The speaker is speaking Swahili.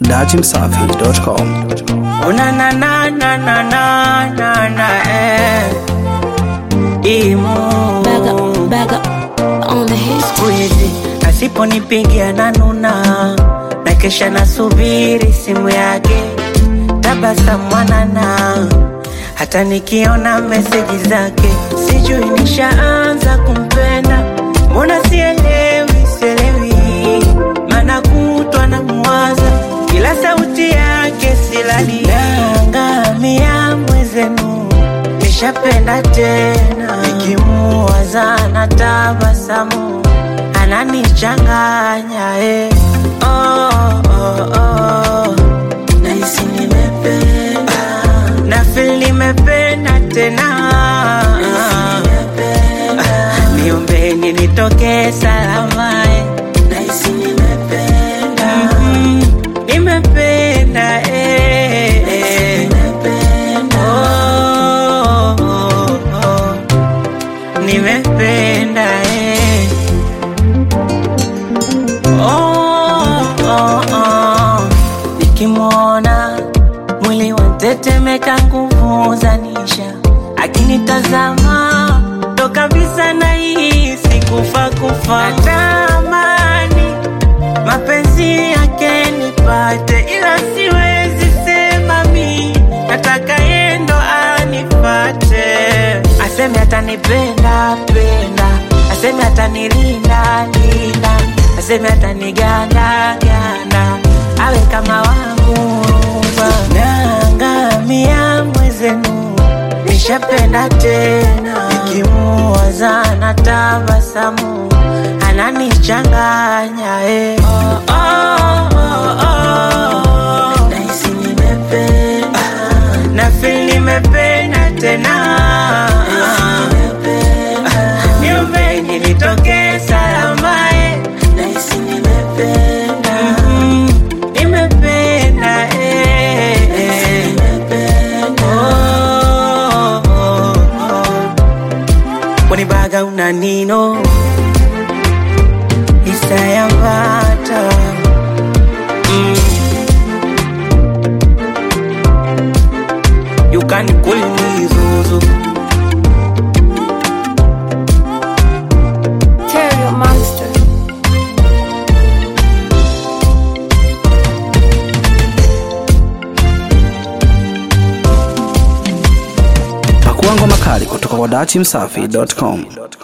dachimsafi.com. Oh na na na na na na na na eh. Imo Back up, back up on the hit. siku hizi asiponipigia na nuna na kesha nasubiri simu yake tabasamu mwanana hata nikiona meseji zake sijui nishaanza kumpenda mbona sielewi sielewi mana kutwa na mwaza kila sauti yake silali nangamia mwezenu nishapenda tena nikimuwaza na tabasamu ananichanganya eh. oh, oh, oh. nahisi nimependa na feel nimependa tena Ah, niombeni nitoke salama eh. nahisi nimependa mm, nimependa eh, eh. Oh, oh, oh. nimependa eh. oh, oh, oh. nikimwona mwili wantetemeka nguvu zanisha akinitazama ndo kabisa nahisi kufa kufa natamani mapenzi yake nipate ila siwezi sema mi nataka yendo anipate aseme atanipenda penda aseme atanilinda linda aseme ataniganda ganda awe kama wangu nangamia mwezenu nishapenda tena nikimuwaza na tabasamu ananichanganya eh. oh, oh, oh, oh. nahisi nimependa na feel nimependa tena niombeni nitoke salama eh. nahisi nimependa mm, nimependa eh, eh. Oh, oh, oh. wanibaga una nino isayambata mm. you can call me Zuzu Terrier monster. Pakua ngoma kali kutoka kwa dachimsafi.com.